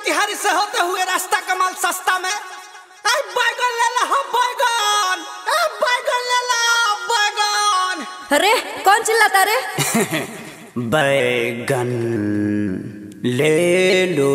मोतिहारी से होते हुए रास्ता कमाल सस्ता में अरे बैगन ले ला हम बैगन ए बैगन ले ला बैगन अरे कौन चिल्लाता रे बैगन ले लो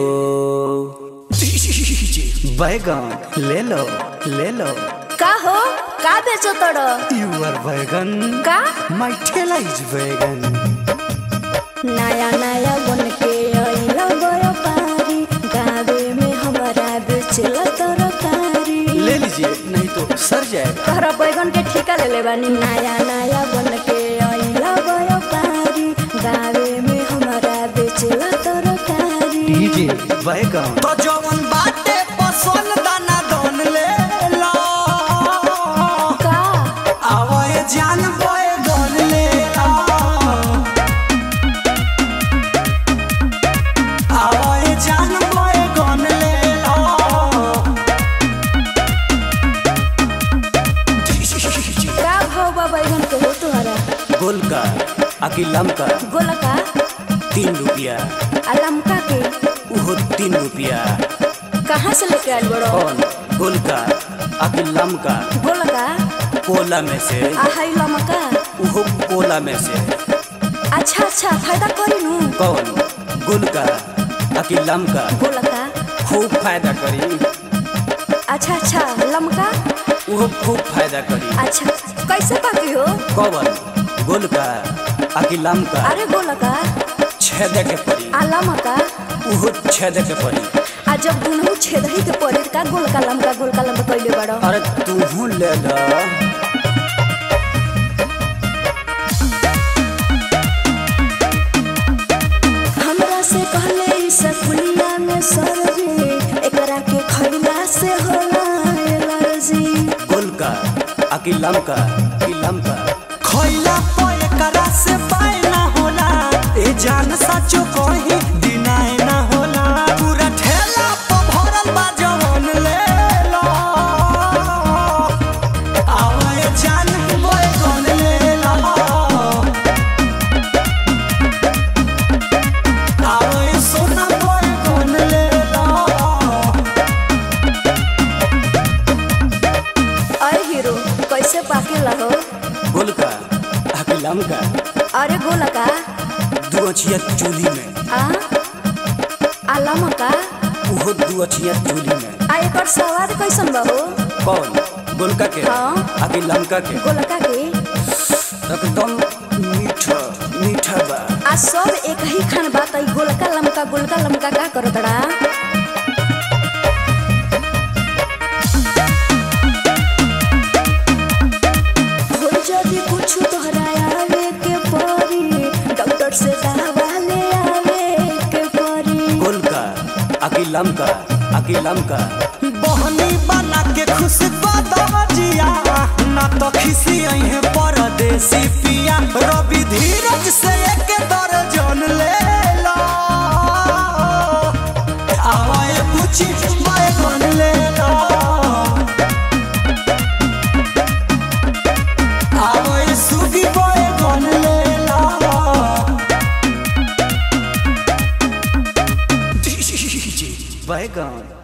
बैगन ले लो ले लो का हो का बेचो तोड़ यूर बैगन का माय ठेला इज बैगन नया नया बन के अइला बड़ा पारी गावे में हमारा बेचल तरकारी ले लीजिए नहीं तो सर जाएगा तोहरा बैगन के ठेका ले ले बानी नया नया बन के अइला बड़ा पारी गावे में हमारा बेचल तरकारी डीजे बैगन तो जवन बाटे पसंद दाना दोन ले लो का आवाए जान बैगन ले लो आवाए जान बैगन ले लो का भाव बा बैगन के हो तुम्हारा गोल का अकिलम का गोला का तीन रुपया आ लमका के उहो तीन रुपया कहाँ से लेके आयल बड़ो कौन गोल का अकिलम का गोला का कोला में से आ हाई लमका उहो कोला में से अच्छा अच्छा फायदा करी नु कौन गुल का अकिलम का गोला का खूब फायदा करी अच्छा अच्छा लमका उहो खूब फायदा करी अच्छा कैसे पाकी हो कौन गुल का अकिलम का अरे गोला का छेदे के परी आ लमका उहो छेदे के परी आ जब दुनू छेदही के पड़े का गोलका लमका गोलका लमका कैले बड़ो अरे तू ले ला हमरा से कहले ई सकुलिया में सरजी एकरा के खइला से होला एलर्जी गुल का अकिलम का अकिलम का खइला पे एकरा से पाए ना होला ए जान सचो कही दिनाए ना होला पूरा ठेला पे भरल बा जवन ले लो आवे जान बोए कौन ले लो आवे सोना बोए कौन ले लो अरे हीरो कैसे पाकेला हो गोल का अकिलम का अरे गोला का दू अछिया चूल्ही में आ आ लमका उहो दू अछिया चूल्ही में आ एकर स्वाद कैसन बा हो कौन गोलका के हाँ। आकि लमका के गोलका के एकदम मीठा मीठा बा आ सब एक ही खान बा त ई गोलका लमका गोलका लमका का करत बड़ा हो जदी कुछ तोहरा आवे के परी डॉक्टर से दवा ले आवे के परी गोलका आकि लमका आकि लमका बहनी बना के खुश बदजिया ना तो खिसी है परदेसी पिया रवि धीरज से एक दर्जन ले लो आवाए पूछी मैं कौन ले लो आवाए सुगी बोए कौन ले लो बैगन